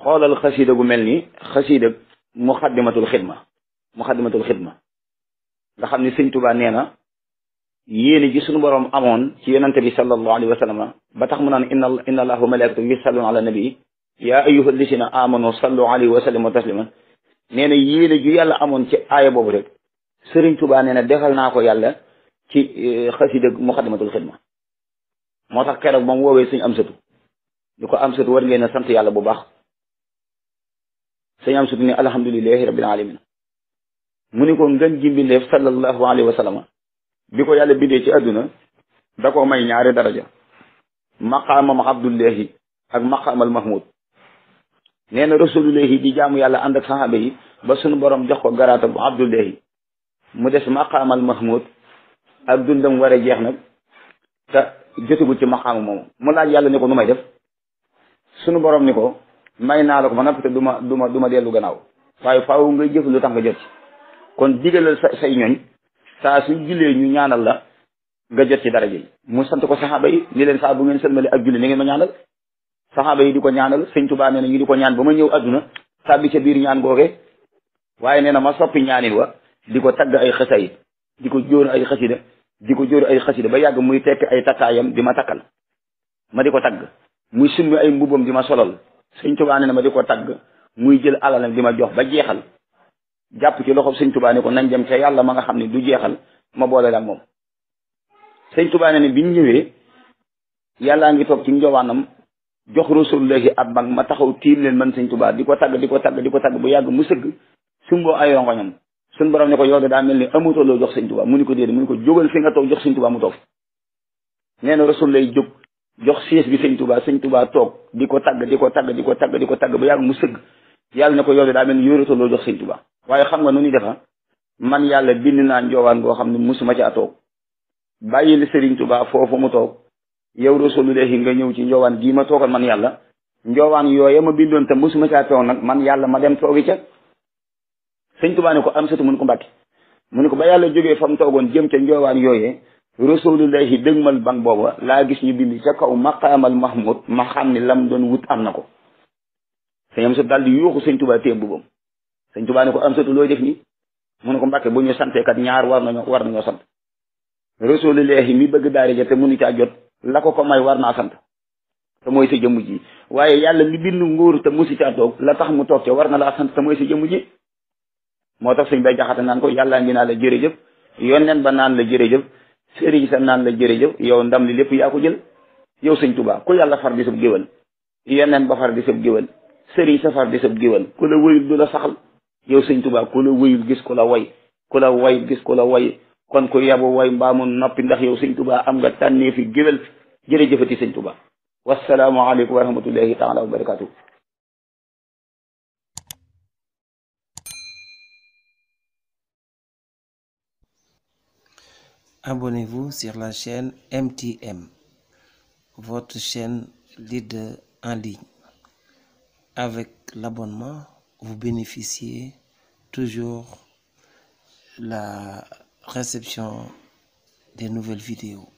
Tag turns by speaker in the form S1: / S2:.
S1: xoolal xasida gu mel ni xasida muxaddimatul xidma muxaddimatul xidma nga xam ni sëñ Tuubaa nee na yéene ji suñu borom amoon ci yonante bi sallallahu alayhi wa sallam ba tax mu naan inna inna allaha wa malaikatahu yusalluna ala nabi yaa ayyuha alladina amanu sallu alayhi wa sallimu tasliman nee na yéene ju yàlla amoon ci aaya boobu rek sëriñ Tuubaa nee na defal naa ko yàlla ci xasida muxaddimatul xidma moo tax keroog moom woowee suñ am satu ñu ko am satu war ngeen a sant yàlla bu baax suñ am satu ni alhamdulilahi rabbil alamin mu ni ko ngën ji mbindeef sallallahu alayhi wa sallam bi ko yàlla bindee ci àdduna da ko may ñaari daraja maqaamam abdullahi ak maqaamal mahmud nee na rasulullahi di jaamu yàlla ànd ak saxaaba yi ba sunu borom jox ko garaata bu abdullahi mu des maqaamal mahmud ak dundam war a jeex nag te jotagul ci maqaama moomu mu laaj yàlla ni ko nu may def sunu borom ni ko may naa la ko ba noppi te du ma du ma du ma dellu gannaaw waaye faaw ngay jëf lu tax nga jot ci kon digalal sa say ñooñ saa su jullee ñu ñaanal la nga jot ci daraja yi mu sant ko saxaaba yi ni leen saa bu ngeen sëlmale ak julli ni ngeen ma ñaanal saxaaba yi di ko ñaanal sëñ Tuubaa nee na ñu di ko ñaan ba ma ñëw adduna tàbbi ca biir ñaan googe waaye nee na ma soppi ñaanin wa di ko tagg ay xasayid di ko jóor ay xasida di ko jóor ay xasida ba yàgg muy tekk ay takkaayam di ma takkal ma di ko tagg muy summi ay mbubam di ma solal sëñ Tuubaa nee na ma di ko tagg muy jël alalam di ma jox ba jeexal jàpp ci loxob sëñ Tuubaa ne ko nañ dem ca yàlla ma nga xam ne du jeexal ma boole la moom sëñ Tuubaa ne ne biñ ñëwee yàllaa ngi toog ci njowaanam jox rasulullahi ab mag ma taxaw tiim leen man sëñ Tuubaa di ko tagg di ko tagg di ko tagg bu yàgg mu sëgg sumboo ay rongoñam suñ borom ne ko yow de daa mel ni amutoo loo jox sëñ Tuubaa mu ni ko déedéet mu ni ko jógal fi nga toog jox sëñ Tuubaa mu toog nee na rasul lay jóg jox siis bi sëñ Tuubaa sëñ Tuubaa toog di ko tagg di ko tagg di ko tagg di ko tagg ba yàgg mu sëgg yàlla ne ko yow de daa mel ni yoratoo loo jox sëñ Tuubaa waaye xam nga nu ni defa man yàlla bind naa njoowaan goo xam ne musuma ci a toog bàyyi li sëriñ Tuubaa foofu mu toog yow rasulullahi nga ñëw ci njoowaan gii ma toogal man yàlla njoowaan yooya ma bindoon te musuma caa toog nag man yàlla ma dem toogi ca sëñ Tuubaa ne ko am satu mu ni ko mbàkke mu ni ko ba yàlla jógee fa mu toogoon jëm ca njoowaan yooyee rasulullahi dëgmal bang booba laa gis ñu bind ca kaw maqaamal mahmud ma xam ni lam doon wut am na ko sëñ am satu daal di yuuxu sëñ Tuubaa téye bubam sëñ Tuubaa ne ko am satu looy def nii mu ne ko mbàkke bu ñu santee kat ñaar war nañoo war nañoo sant rasulullahi mi bëgg daari ja te mënu caa jot la ko ko may war naa sant te mooy sa jëmm ji waaye yàlla mi bind nguur te musi caa toog la tax mu toog ca war na laa sant te mooy sa jëmm ji moo tax sëñ bay jaxate naan ko yàllaa ngi naan la jërëjëf yonneen ba naan la jërëjëf sëriñ sa naan la jërëjëf yow ndam li lépp yaa ko jël yow sëñ Tuubaa ku yàlla far di sab géwal yonneen ba far di sab géwal sëriñ sa far di sab géwal ku la wëyul du la saxal yow sëñ Tuubaa ku la wëyul gis ku la way ku la way gis ku la way kon ku yabu way mbaamu noppi ndax yow sëñ Tuubaa am nga tànnee fi géwal jërëjëfati sëñ Tuubaa wassalaamu aleykum wa rahmatullahi taala wa barakatuh
S2: Abonnez-vous sur la chaîne MTM, votre chaîne leader en ligne. Avec l'abonnement, vous bénéficiez toujours la réception des nouvelles vidéos.